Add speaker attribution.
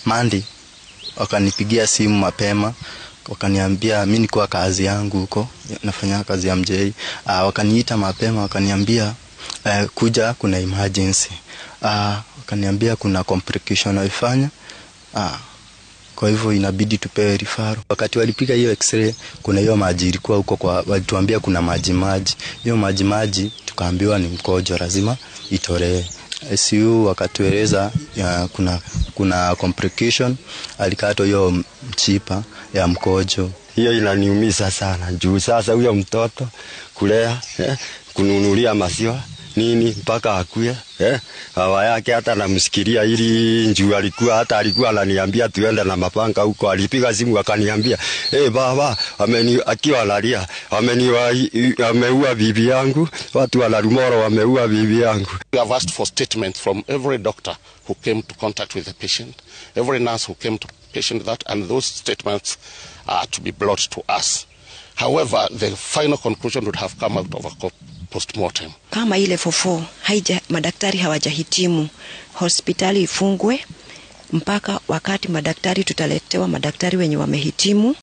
Speaker 1: Mandi wakanipigia simu mapema wakaniambia mi nikuwa kazi yangu huko nafanya kazi ya mjei uh, wakaniita mapema wakaniambia uh, kuja kuna emergency uh, wakaniambia kuna complication waifanya uh, kwa hivyo inabidi tupewe rifaro. Wakati walipiga hiyo x-ray, kuna hiyo maji ilikuwa huko kwa, walituambia kuna maji maji, hiyo maji maji tukaambiwa ni mkojo, lazima itolewe. ICU wakatueleza ya, kuna, kuna complication, alikatwa hiyo mchipa ya mkojo.
Speaker 2: Hiyo inaniumiza sana juu sasa huyo mtoto kulea eh, kununulia maziwa nini mpaka akuye eh, hawa yake hata namsikilia ili njuu alikuwa hata alikuwa ananiambia tuende na mapanga huko. Alipiga simu akaniambia hey, baba ameni, akiwa analia ameniwa ameua bibi yangu, watu wa Larumoro wameua bibi yangu.
Speaker 3: We have asked for statement from every doctor who came to contact with the patient, every nurse who came to patient that, and those statements are to be brought to us. However, the final conclusion would have come out of a postmortem.
Speaker 4: Kama ile fofo haija, madaktari hawajahitimu, hospitali ifungwe mpaka wakati madaktari tutaletewa madaktari wenye wamehitimu.